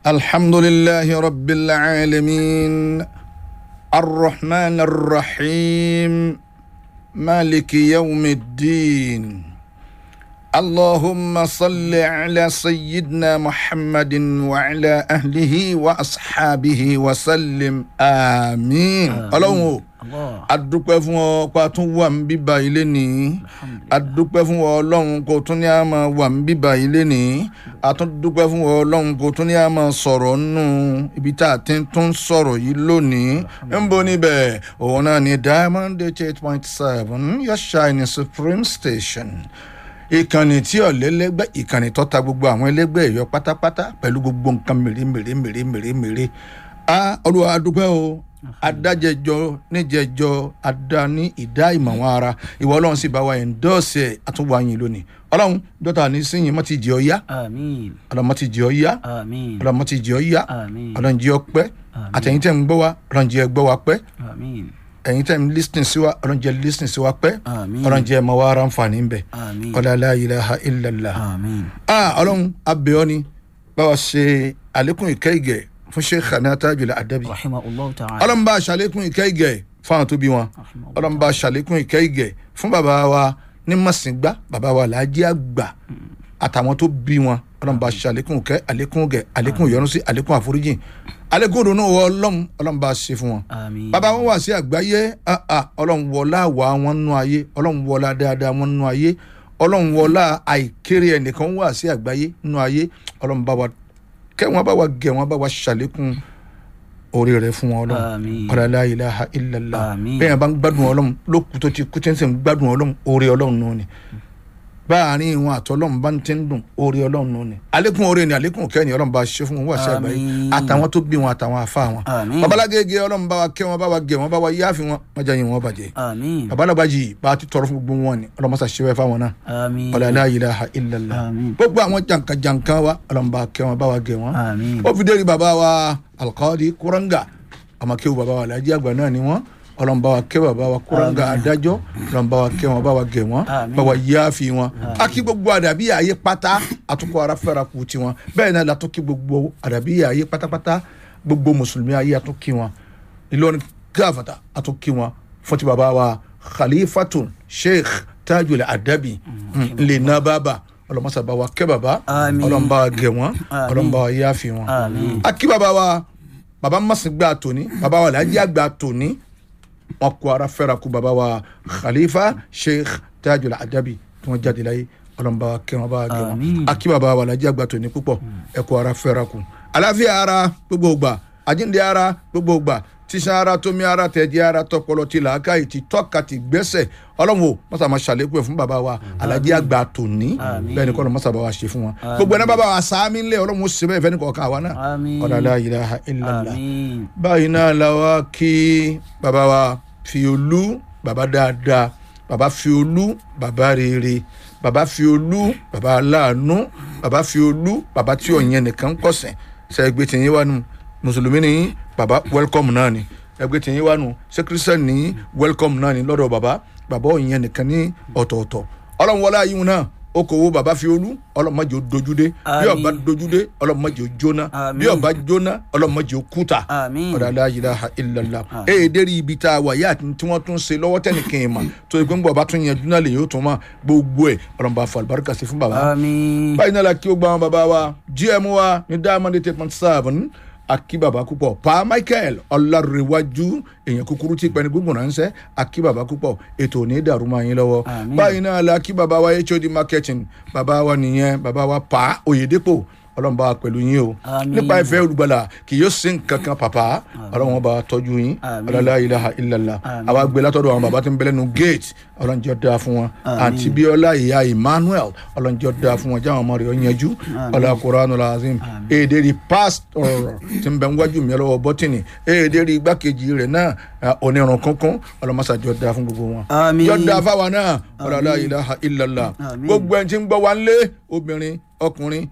الحمد لله رب العالمين الرحمن الرحيم مالك يوم الدين اللهم صل على سيدنا محمد وعلى أهله وأصحابه وسلم آمين ọlọ́run o adúpẹ́ fún ọ pa tún wà ń bíbá ilé ní adúpẹ́ fún ọ ọlọ́run kò tún ní a máa wà ń bíbá ilé ní atúndúpẹ́ fún ọ ọlọ́run kò tún ní a máa sọ̀rọ̀ nù ibi tá a ti tún sọ̀rọ̀ yìí lónìí ń bo níbẹ̀ òun náà ní diamond eight point seven your shine supreme station ìkànnì tí ọ̀lẹ́lẹ́gbẹ́ ìkànnì tó ta gbogbo àwọn ẹlẹ́gbẹ́ ẹ̀yọ pátápátá pẹ̀lú gbogbo nǹkan mèremère mèremère mèremère a olúwa adúpẹ́ o adájẹjọ níjẹjọ adání ìdá ìmọ̀ wọn ara ìwọ ọlọ́run sì bá wa ẹ̀ńdọ́ọ̀sì ẹ̀ àtúwáyìn lónìí ọlọ́run dọ́tà ní síyìn mọ́ ti jẹ́ ọ yá àmín ọlọ́run mọ́ ti jẹ́ ọ yá àmín ọlọ́run mọ́ ti jẹ́ ọ yá àmín ọlọ́run jẹ́ ọ pẹ́ àtẹ̀yìn tẹ̀ ń gbọ́ wa ọlọ́run jẹ́ ẹ gbọ́ wa pẹ́ àmín ẹ̀yin tẹ̀ ń lísìn sí wa ọlọ́run jẹ́ lísìn sí wa pẹ́ àmín ọlọ́run jẹ́ ẹ mọ wa ara ń fà ní bẹ̀ àmín ọlọ́run la ilaha illallah àmín ah ọlọ́run abẹ́ọ́ ni báwa ṣe àlékún ìkẹ́ ìgẹ̀ fún sheikh anata jùlọ adabi rahimahullah ta'ala ọlọ́run bá ṣàlékún ìkẹ́ ìgẹ̀ fáwọn tó bí wọn rahimahullah ọlọ́run bá ṣàlékún ìkẹ́ ìgẹ̀ fún bàbá wa ní mọ̀sìngbá bàbá wa làájí àgbà àtàwọn tó bí wọn ọlọ́run bá ṣàlékún ìkẹ́ àlékún ìgẹ̀ àlékún ìyọ́núsí àlékún àforíjìn àlékún ìdùnnú wọ ọlọ́run ọlọ́run bá ṣe fún wọn àmín bàbá wọn wà sí àgbáyé ah, ah, ọlọ́run wọlá wà wọn nú ayé ọlọ́run wọlá dáadáa wọn nú ayé ọlọ́run wọlá àìkéré ẹnìkan wà sí àgbáyé nú ayé ọlọ́run bá wa kẹ́ wọn bá wa gẹ̀ wọn bá wa ṣàlékún orí rẹ̀ fún wọn ọlọ́run àmín ọlọ́lá ilaha illallah Àmín. bẹ́ẹ̀ bá ń gbádùn ọlọ́run lókùn tó ti kú tí ń sìn gbádùn ọlọ́run orí ọlọ́run náà ni báàrin wọn àtọlọ́run bá ń ti ń dùn orí ọlọ́run náà ni àlékún orí ni àlékún kẹ́ni ọlọ́run bá ṣe fún wọn wà sí àgbáyé Àmín. àtàwọn tó bí wọn àtàwọn àfa wọn àmín babalágége ọlọ́run bá wa kẹ́ wọn bá wa gẹ̀ wọn bá wa yáàfin wọn má jẹ́ yín wọn bàjẹ́ àmín babalábàjì bá a ti tọrọ fún gbogbo wọn ni ọlọ́run mọ́sá ṣe wẹ́ fáwọn náà àmín ọ̀làlá ilaha illallah àmín gbogbo àwọn jàǹkàjàǹkà wa ọlọ́run bá kẹ́ wọn bá wa gẹ̀ wọn àmín ó fi dérí bàbá wa alqadi kuranga àmọ́ kéwù bàbá wa alhaji àgbà náà ni wọ́n ọlọ́run bá wa kẹ́ bàbá wa kuranga adájọ́ ọlọ́run bá wa kẹ́ wọn bá wa gẹ̀ wọ́n Àmín. bá wa yááfi wọn a kí gbogbo àdàbí ààyè pátá àtúkọ̀ ara fẹ́ra kù tiwọn bẹ́ẹ̀ náà látọ́ kí gbogbo àdàbí ààyè pátápátá gbogbo mùsùlùmí ayé àtún kí wọn ìlọrin káfàtà àtún kí wọn fún ti bàbá wa khalifatun sheikh tajul adabi lè ná bàbá ọlọ́mọsà bá wa kẹ́ bàbá Àmín. ọlọ́run bá wa gẹ̀ wọ́n Àmín. ọlọ́run bá wa yááfi wọn àmín akí bàbá wa bàbá masigba tòní bàbá wa làájì àgbà tòní wọn kó ara fẹ́ra kú bàbá wa khalifa sheikh tajul adabi tí wọ́n jáde láyé ọlọ́mọba kẹ́ wọn bá wa gẹ̀ wọn Àmín. akí bàbá wa làájì àgbà tòní púpọ̀ ẹ kó ara fẹ́ra kú àlàáfíà ara gbogbo ògbà àjíǹde ara gbogbo ògbà tíṣan ara tómi ara tẹ̀jẹ̀ ara tọpọlọ ti làákàyè ti tọ́ka ti gbẹ́sẹ̀ ọlọ́run o mọ́sá máa ṣàlékún ẹ̀ fún bàbá wa alájí àgbà tòní Àmín. bẹ́ẹ̀ ni kọ́ ló mọ́sá bá wa ṣe fún wọn gbogbo ẹ̀ náà bàbá wa sáámi ńlẹ̀ ọlọ́run ó ṣe bẹ́ẹ̀ fẹ́ni kọ̀ọ̀kan àwa náà àmín ọ̀làlá ilaha illallah àmín báyìí náà la wá kí bàbá wa Fiolú bàbá dáadáa bàbá Fiolú bàbá rere bàbá Fiolú bàbá aláàánú bàbá Fiolú bàbá tí òyìn nìkan kọsẹ̀ ṣe ẹgbẹ́ tìyín wà nù mùsùlùmí ni bàbá welcome náà ni ẹgbẹ́ tìyín wà nù ṣé kírísítẹ́nì ní welcome náà ni lọ́dọ̀ bàbá bàbá òyìn nìkan ní ọ̀tọ̀ọ̀tọ̀ ọlọ́run wọlé ayé wọn náà okòwò bàbá Fiolú ọlọ́mọdé ó dojúdé bí Àmín. ọba dojúdé ọlọ́mọdé ó jóná bí Àmín. ọba jóná ọlọ́mọdé ó kúta àmín ọ̀dà la ilaha illallah ee dérí ibi tá a wà yá àti tí wọ́n tún ṣe lọ́wọ́ tẹ́nìkan ẹ̀ mà tó yẹ pé ń bọ̀ bá tún yanjú náà lè yóò tún mà gbogbo ẹ̀ ọ̀rọ̀ bá fọ àlùbáríkà sí fún bàbá. àmín báyìí náà la kí o gba àwọn bàbá wa gm wa ní diamond eight point seven akí bàbá púpọ̀ pa michael ọlárẹ̀wájú èèyàn kúkúrú tí pẹ́ni gbogbo ránṣẹ́ akí bàbá púpọ̀ ètò ò ní dàrú máa yín lọ́wọ́ Àmín. báyìí náà la kí bàbá wa hod marketing bàbá wa nìyẹn bàbá wa pa oyèdèpọ̀ ọlọ́run bá wa pẹ̀lú yín o Àmín. nípa ìfẹ́ olùgbàlà kì yóò sin kankan pàpà ọlọ́run bá wa tọ́jú yín Àmín. ọlọ́lá ilaha illallah Àmín. àwa gbé látọ̀dọ̀ àwọn bàbá tí ń bẹ̀lẹ̀ nu gate ọlọ́njọ́ dáa fún wọn àti bíọ́lá ìyá emmanuel ọlọ́njọ́ dáa fún wọn jáwọn ọmọ rẹ̀ ọ yanjú ọlá kuranu lazim èdè rí pásítọ̀ tí ń bẹ ń wájú mi lọ́wọ́ bọ́tìnì èdè rí igbákejì rẹ̀ náà ah, onírun kankan ọlọ́mọṣàjọ́ dáa fún gbogbo wọn àmín yọ dáa fáwọn náà ọlọ́lá ilaha illallah Àmín. gbogbo ẹni tí ń gbọ́ wa ń lé obìnrin ọkùnrin